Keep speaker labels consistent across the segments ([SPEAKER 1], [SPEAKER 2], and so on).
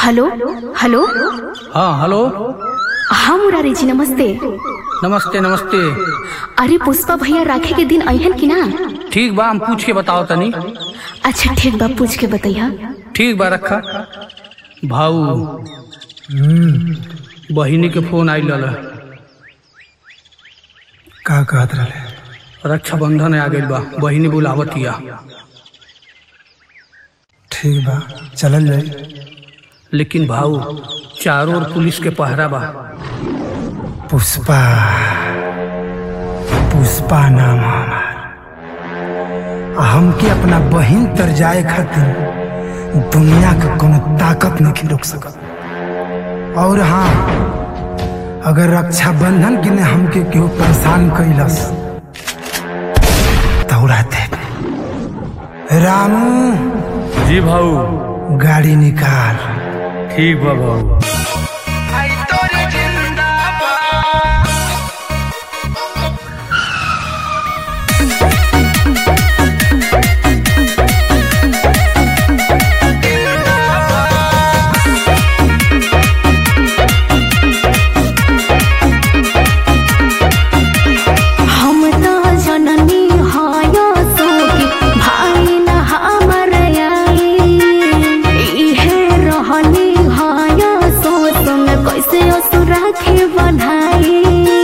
[SPEAKER 1] hello hello
[SPEAKER 2] हाँ hello
[SPEAKER 1] हाँ मुरारी जी नमस्ते
[SPEAKER 2] नमस्ते नमस्ते
[SPEAKER 1] अरे पुष्पा भैया राखे के दिन अहन की ना
[SPEAKER 2] ठीक बा हम पूछ के बताओ तनी
[SPEAKER 1] अच्छा ठीक बा पूछ के बताइया
[SPEAKER 2] ठीक बा रखा भाऊ बहिनी के फोन आइल रहा
[SPEAKER 3] का कहत रहे
[SPEAKER 2] रक्षाबंधन आ गइल बा बहिनी बुलावतिया
[SPEAKER 3] ठीक बा चलल जाई
[SPEAKER 2] लेकिन भाऊ चारों ओर पुलिस के पहरा बा
[SPEAKER 3] पुष्पा पुष्पा नाम हमार आ हमके अपना बहिन तर जाए खातिर दुनिया के कोनो ताकत नहीं रोक सकत और हाँ अगर रक्षाबंधन के ने हमके केहू परेशान कैलस दौड़ा दे रामू
[SPEAKER 2] जी भाऊ
[SPEAKER 3] गाड़ी निकाल
[SPEAKER 2] ठीक बा भाऊ
[SPEAKER 1] हम तो जननी हायो सोगी भाई न हमर आई इहे रहनी हायो सो तुम कैसे असुरा के बनाई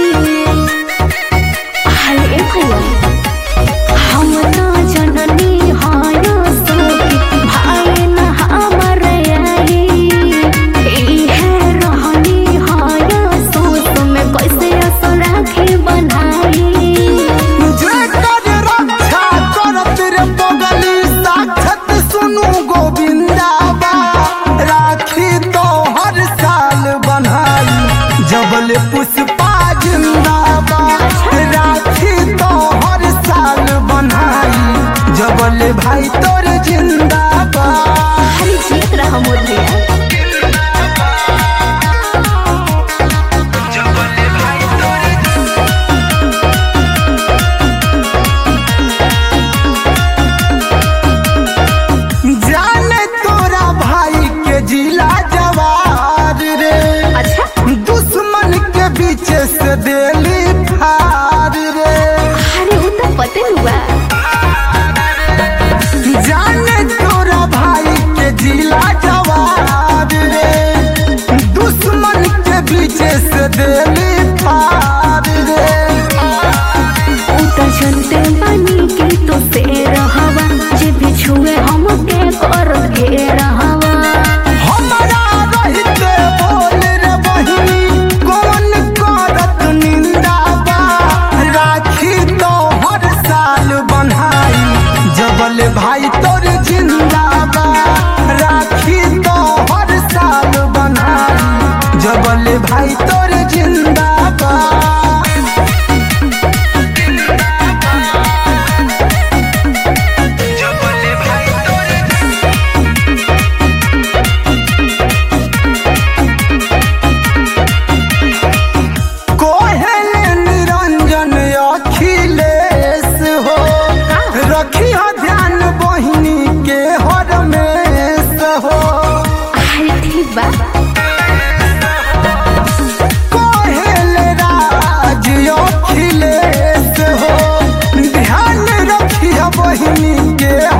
[SPEAKER 1] अरे भैया हम तो जननी हायो सोगी भाई न हमर आई इहे रहनी हायो सो तुम कैसे असुरा के बनाई
[SPEAKER 3] जेकर रक्षा करत रे बगली साक्षत सुनु गोविंदाबा राखी तो हर साल बनाई जबल पुष्पा जिंदाबा राखी तो हर साल बनाई जबल भाई तोर जिंदाबा
[SPEAKER 1] अरे जीत रहा मोर भैया
[SPEAKER 3] जाने तोरा भाई के जिला जवार रे
[SPEAKER 1] अच्छा
[SPEAKER 3] दुश्मन के बीच से देली फार रे
[SPEAKER 1] अरे वो तो पते हुआ
[SPEAKER 3] जाने तोरा भाई के जिला जवार रे दुश्मन के बीच से देली फार रे
[SPEAKER 1] वो तो जनते बनी के तो से रहवा जे भी छुए हम के कर के रहवा
[SPEAKER 3] हमारा रहते बोल रे बहिनी कौन करत निंदा बा राखी तो हर साल बन्हाई जबल भाई तोर जिंदाबा राखी तो हर साल बन्हाई जबल भाई तोर जिंदाबा कोहेल निरंजन अखिलेश हो रखी हो ध्यान बहिनी के हरमेश हो
[SPEAKER 1] अरे ठीक बा
[SPEAKER 3] कोहेल राज अखिलेश हो ध्यान रखी हो बहिनी के